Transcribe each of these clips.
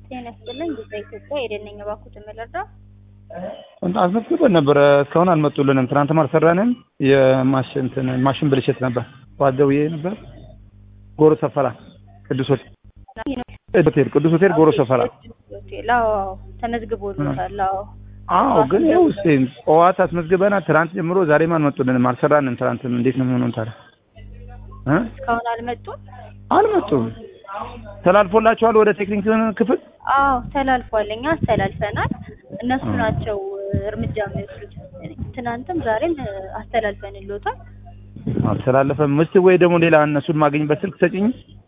ጤና ይስጥልኝ ጊዜ ኢትዮጵያ የደነኛ ባኩት የምልረዳ አስመዝግበን ነበረ እስካሁን አልመጡልንም። ትናንትም አልሰራንም። የማሽን እንትን ማሽን ብልሽት ነበር። ጠዋት ደውዬ ነበር። ጎሮ ሰፈራ ቅዱስ ሆቴል ሆቴል ቅዱስ ሆቴል ጎሮ ሰፈራ። ሆቴል አዎ ተመዝግቦልታል። አዎ አዎ ግን ይኸው እስኪ ጠዋት አስመዝግበናል። ትናንት ጀምሮ ዛሬም አልመጡልንም። አልሰራንም። ትናንትም እንዴት ነው የሚሆነው ታዲያ? እ እስካሁን አልመጡም። አልመጡም። ተላልፎላቸዋል ወደ ቴክኒክ ክፍል አዎ ተላልፏል። እኛ አስተላልፈናል። እነሱ ናቸው እርምጃ የሚወስዱት። ትናንትም ዛሬም አስተላልፈንልዎታል። አልተላለፈም። እስኪ ወይ ደግሞ ሌላ እነሱን ማገኝበት ስልክ ሰጪኝ።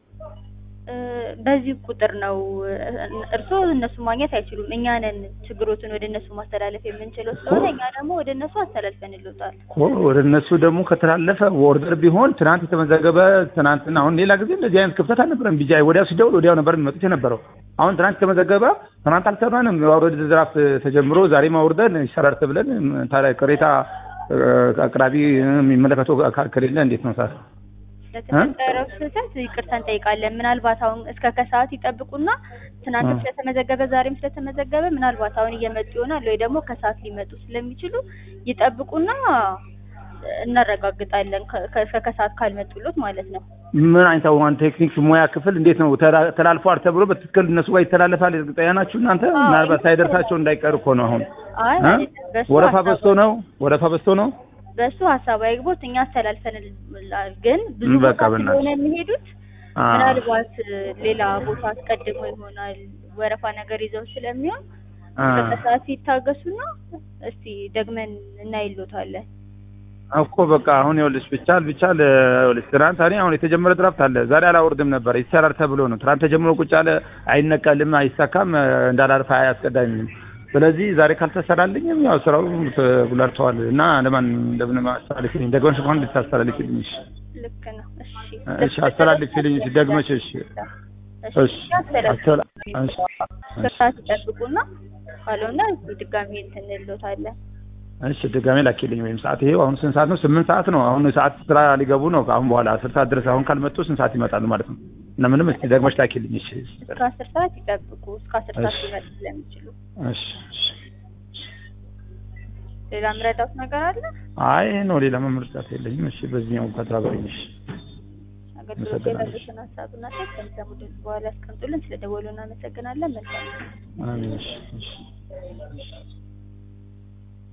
በዚህ ቁጥር ነው እርስዎ እነሱ ማግኘት አይችሉም። እኛ ነን ችግሮትን ወደ እነሱ ማስተላለፍ የምንችለው ስለሆነ እኛ ደግሞ ወደ እነሱ አስተላልፈንልዎታል። ወደ እነሱ ደግሞ ከተላለፈ ኦርደር ቢሆን ትናንት የተመዘገበ ትናንትና፣ አሁን ሌላ ጊዜ እንደዚህ አይነት ክፍተት አልነበረም። ቢጃ ወዲያው ሲደውል ወዲያው ነበር የሚመጡት የነበረው። አሁን ትናንት የተመዘገበ ትናንት አልሰራንም። የማውረድ ድራፍት ተጀምሮ ዛሬ ማውርደን ይሰራል ተብለን ታዲያ ቅሬታ አቅራቢ የሚመለከተው አካል ከሌለ እንዴት ነው ሰዓት ለተፈጠረው ስህተት ይቅርታ እንጠይቃለን። ምናልባት አሁን እስከ ከሰዓት ይጠብቁና ትናንትም ስለተመዘገበ ዛሬም ስለተመዘገበ ምናልባት አሁን እየመጡ ይሆናል ወይ ደግሞ ከሰዓት ሊመጡ ስለሚችሉ ይጠብቁና እናረጋግጣለን። ከከሰዓት ካልመጡሎት ማለት ነው። ምን አይነት አሁን ቴክኒክ ሙያ ክፍል እንዴት ነው ተላልፏል ተብሎ በትክክል እነሱ ጋር ይተላለፋል? እርግጠኛ ናችሁ እናንተ? ምናልባት ሳይደርሳቸው እንዳይቀር እኮ ነው። አሁን አይ ወረፋ በዝቶ ነው ወረፋ በዝቶ ነው በሱ ሀሳብ አይግቦት እኛ አስተላልፈንላል። ግን ብዙ በቃ ቦታ በእናትህ። ስለሆነ የሚሄዱት ምናልባት ሌላ ቦታ አስቀድሞ ይሆናል ወረፋ ነገር ይዘው ስለሚሆን በሰዓት ይታገሱና እስቲ ደግመን እናይሎታለን። እኮ በቃ አሁን ይኸውልሽ ብቻል ብቻል ይኸውልሽ ትናንት እኔ አሁን የተጀመረ ድራፍት አለ ዛሬ አላወርድም ነበር ይሰራል ተብሎ ነው ትናንት ተጀምሮ ቁጭ አለ አይነቀልም አይሳካም እንዳላርፍ አያስቀዳኝም ስለዚህ ዛሬ ካልተሰራልኝም ያው ስራው ተጉላልተዋል እና ለማን እንደምን አስተላልፊልኝ ደግመሽ እንኳን እንድታስተላልፊልኝ እሺ ልክ ነው። እሺ እሺ አስተላልፊልኝ እሺ ደግመሽ እሺ እሺ አስተላ እሺ ከሰዓት ይጠብቁና ካልሆነ ድጋሚ እንትን እንሎታለን። እሺ ድጋሜ ላኪልኝ ወይም ሰዓት ይሄው አሁን ስንት ሰዓት ነው? ስምንት ሰዓት ነው። አሁን ሰዓት ስራ ሊገቡ ነው። አሁን በኋላ አስር ሰዓት ድረስ አሁን ካልመጡ ስንት ሰዓት ይመጣሉ ማለት ነው? እና ምንም እስኪ ደግመሽ ላኪልኝ። እሺ እስከ አስር ሰዓት ይጠብቁ። እስከ አስር ሰዓት ሊመጡ ስለሚችሉ እሺ እሺ። ሌላ ምረዳት ነገር አለ? አይ ይሄ ነው። ሌላ መምርጫት የለኝም። እሺ በዚህኛው ከተባበረኝ። እሺ አገልግሎት የሌሎችን ሀሳብና ሴት ከሚሰሙ ድምፅ በኋላ ያስቀምጡልን። ስለደወሉ እናመሰግናለን። መልካም አሜን። እሺ እሺ